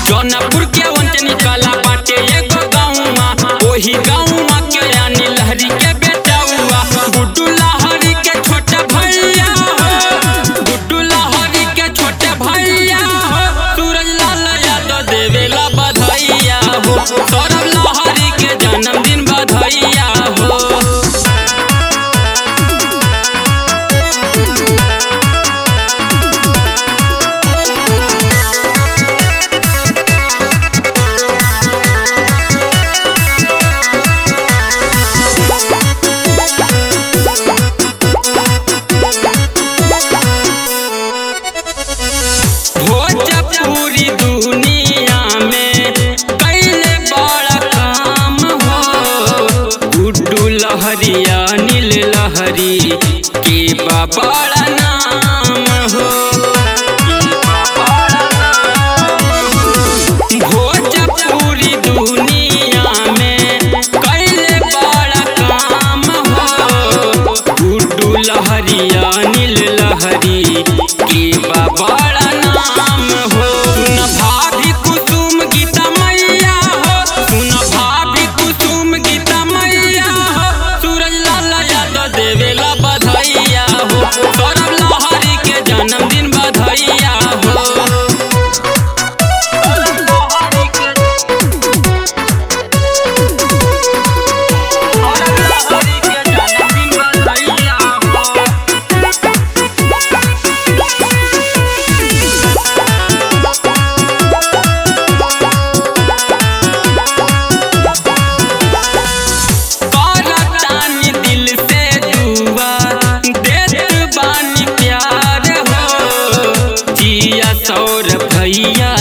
जौनपुर के वंचनी कला बाटे एगो गाँवमा ओही गाँवमा के यानी लहरी के बेटौआ गुड्डू लहरी के छोटे भैया हो गुड्डू लहरी के छोटे भैया हो सूरज लाल यादव देवेला बधाइया हो सौरभ लहरी के जन्मदिन बधाइया हो भोजपुरी दुनिया में कैले बड़ा काम हो गुड्डू लहरिया नील लहरी के बा बड़ा नाम हो भोजपुरी दुनिया में कैले बड़ा काम हो गुड्डू लहरिया नील लहरी के बा बड़ा नाम हो सुन भाभी कुसुम गीता मैया हो सुन भाभी कुसुम गीता मैया हो सूरज लाल यादव देवेला बधाइया हो सौरभ लहरी के जन्मदिन बधाइया हो करतानी दिल से दुआ देत बानी प्यार हो जिया सौर भैया